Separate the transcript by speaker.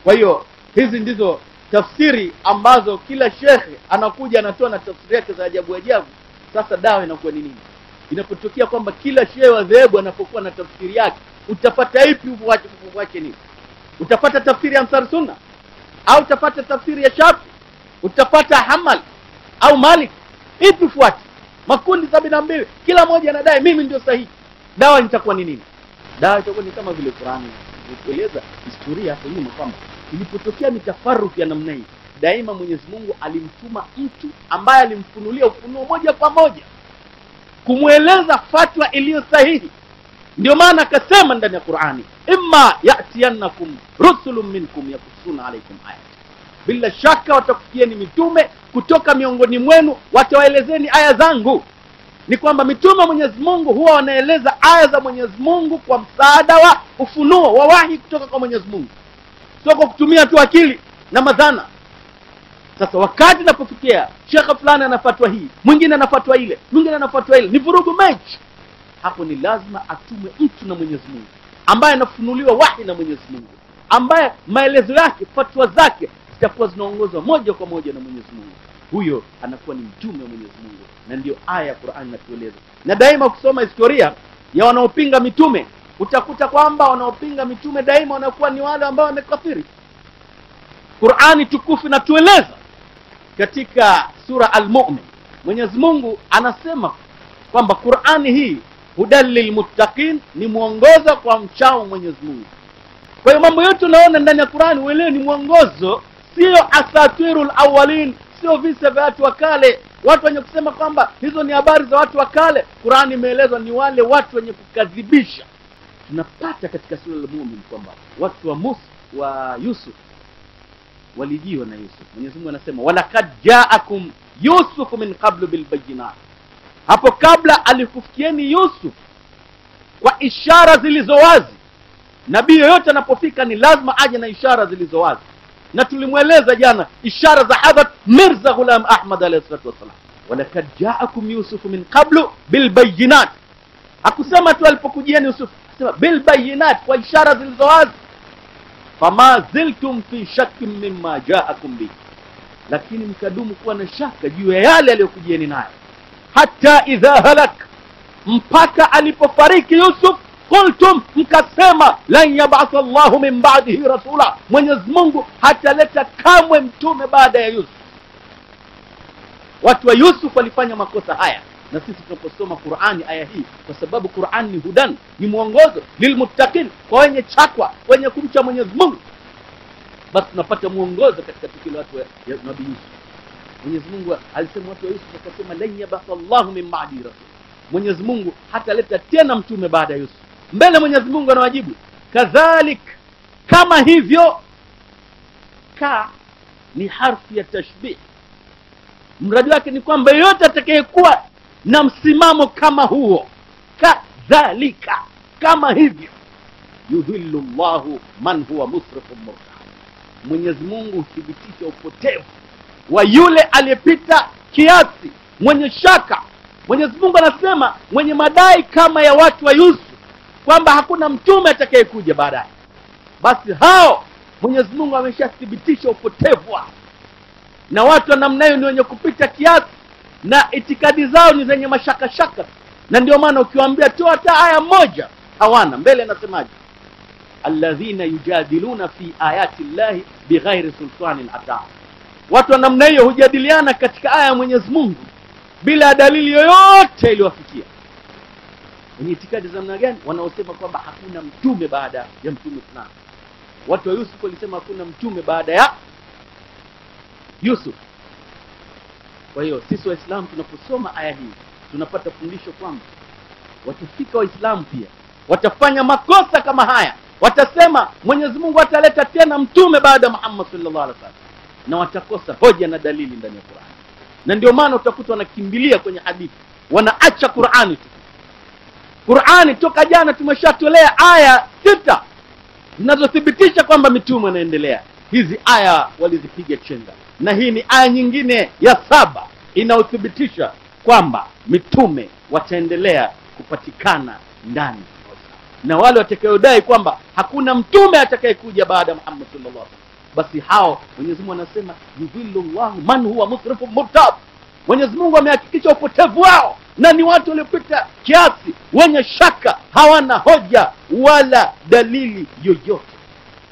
Speaker 1: kwa hiyo hizi ndizo tafsiri ambazo kila shekhe anakuja anatoa na tafsiri yake za ajabu ajabu sasa dawa inakuwa ni nini inapotokea kwamba kila shehe wa dhehebu anapokuwa na tafsiri yake utapata ipi ufuache ufuache nini utapata tafsiri ya ansar sunna au utapata tafsiri ya shafi utapata hamal au malik ipi ufuate makundi sabini na mbili kila mmoja anadai mimi ndio sahihi dawa itakuwa ni nini dawa itakuwa ni kama vile qurani kueleza historia hapo nyuma kwamba ilipotokea mitafaruku ya namna hii daima mwenyezi mungu alimtuma mtu ambaye alimfunulia ufunuo moja kwa moja kumweleza fatwa iliyo sahihi ndio maana akasema ndani ya qurani imma yatiyannakum rusulun minkum yakusuna alaikum ayat bila shaka watakufikieni mitume kutoka miongoni mwenu watawaelezeni aya zangu ni kwamba mitume wa mwenyezi mungu huwa wanaeleza aya za mwenyezi mungu kwa msaada wa ufunuo wa wahi kutoka kwa mwenyezi mungu sio kwa kutumia tu akili na madhana sasa wakati inapofikia shekhe fulani anafatwa hii mwingine anafatwa ile mwingine anafatwa ile ni vurugu mechi hapo ni lazima atume mtu na mwenyezi mungu ambaye anafunuliwa wahi na mwenyezi mungu ambaye maelezo yake fatwa zake zitakuwa zinaongozwa moja kwa moja na mwenyezi mungu huyo anakuwa ni mtume wa mwenyezi mungu na ndio aya ya qurani inatueleza na daima kusoma historia ya wanaopinga mitume utakuta kwamba wanaopinga mitume daima wanakuwa ni wale ambao wamekafiri qurani tukufu inatueleza katika sura almumin mwenyezi mungu anasema kwamba qurani hii hudan lilmuttaqin ni mwongozo kwa mchao mwenyezi mungu kwa hiyo mambo yote unaona ndani ya qurani uelewe ni mwongozo sio asatiru lawalin sio visa vya watu wa kale watu wenye kusema kwamba hizo ni habari za watu wa kale qurani imeelezwa ni wale watu wenye kukadhibisha tunapata katika sura lmumin kwamba watu wa musa wa yusuf walijiwa na yusuf mwenyezi mungu anasema walakad jaakum yusufu min qablu bilbayinat hapo kabla alikufikieni yusuf kwa ishara zilizo wazi nabii yoyote anapofika ni lazima aje na ishara zilizo wazi na tulimweleza jana ishara za hadhat mirza ghulam ahmad alayhi salatu wassalam walakad jaakum yusufu min qablu bilbayinat hakusema tu alipokujieni yusuf akasema bilbayinat kwa ishara zilizo wazi fama ziltum fi shakkin mimma jaakum bihi lakini mkadumu kuwa na shaka juu ya yale aliyokujieni nayo hata idha halak mpaka alipofariki yusuf qultum mkasema lan yabatha llahu min badihi rasula mwenyezi mungu hataleta kamwe mtume baada ya yusuf watu wa yusuf walifanya makosa haya na sisi tunaposoma qurani aya hii kwa sababu qurani ni hudan ni mwongozo lilmuttaqin kwa wenye chakwa wenye kumcha mwenyezi mungu basi tunapata mwongozo katika tukio la watu wa ya nabii yusuf mwenyezi mungu alisema watu wa yusuf akasema lan yabatha llahu min badi rasul mwenyezi mungu hataleta tena mtume baada ya yusuf mbele mwenyezi mungu anawajibu kadhalik kama hivyo ka ni harfi ya tashbih mradi wake ni kwamba yeyote atakayekuwa na msimamo kama huo kadhalika kama hivyo yudhillu llahu man huwa musrifun murtaa mwenyezi mungu huthibitisha upotevu wa yule aliyepita kiasi mwenye shaka mwenyezi mungu anasema mwenye madai kama ya watu wa yusuf kwamba hakuna mtume atakayekuja baadaye basi hao mwenyezi mungu ameshathibitisha upotevu wao na watu wa namna hiyo ni wenye kupita kiasi na itikadi zao ni zenye mashakashaka na ndio maana ukiwaambia toa hata aya moja hawana mbele anasemaje alladhina yujadiluna fi ayati llahi bighairi sultanin ataa watu wa namna hiyo hujadiliana katika aya ya mwenyezi mungu bila dalili yoyote iliyowafikia wenye itikadi za namna gani wanaosema kwamba hakuna mtume baada ya mtume fulani watu wa yusuf walisema hakuna mtume baada ya yusuf kwa hiyo sisi waislamu tunaposoma aya hii tunapata fundisho kwamba watafika waislamu pia watafanya makosa kama haya watasema mwenyezi mungu ataleta tena mtume baada ya muhammad sallallahu alaihi wasallam na watakosa hoja na dalili ndani ya qurani na ndio maana utakuta wanakimbilia kwenye hadithi wanaacha qurani tu qurani toka jana tumeshatolea aya sita zinazothibitisha kwamba mitume wanaendelea hizi aya walizipiga chenga na hii ni aya nyingine ya saba inayothibitisha kwamba mitume wataendelea kupatikana ndani na wale watakayodai kwamba hakuna mtume atakayekuja baada ya muhammad sallallahu alaihi wasallam basi hao mwenyezi mungu anasema yudhillu llahu man huwa musrifu murtab mwenyezi mungu amehakikisha upotevu wao na ni watu waliopita kiasi wenye shaka hawana hoja wala dalili yoyote